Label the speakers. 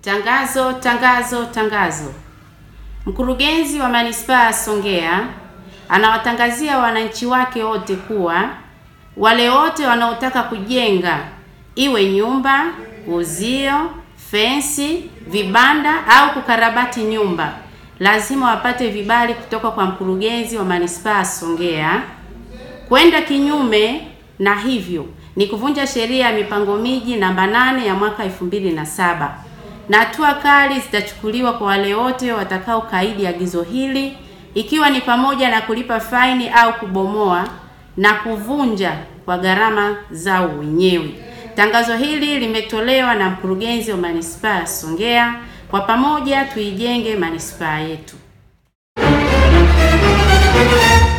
Speaker 1: Tangazo, tangazo, tangazo. Mkurugenzi wa Manispaa ya Songea anawatangazia wananchi wake wote kuwa wale wote wanaotaka kujenga iwe nyumba, uzio, fensi, vibanda au kukarabati nyumba lazima wapate vibali kutoka kwa mkurugenzi wa Manispaa ya Songea. Kwenda kinyume na hivyo ni kuvunja sheria ya mipango miji namba nane ya mwaka elfu mbili na saba na hatua kali zitachukuliwa kwa wale wote watakao kaidi agizo hili ikiwa ni pamoja na kulipa faini au kubomoa na kuvunja kwa gharama zao wenyewe. Tangazo hili limetolewa na mkurugenzi wa Manispaa ya Songea. Kwa pamoja tuijenge manispaa yetu.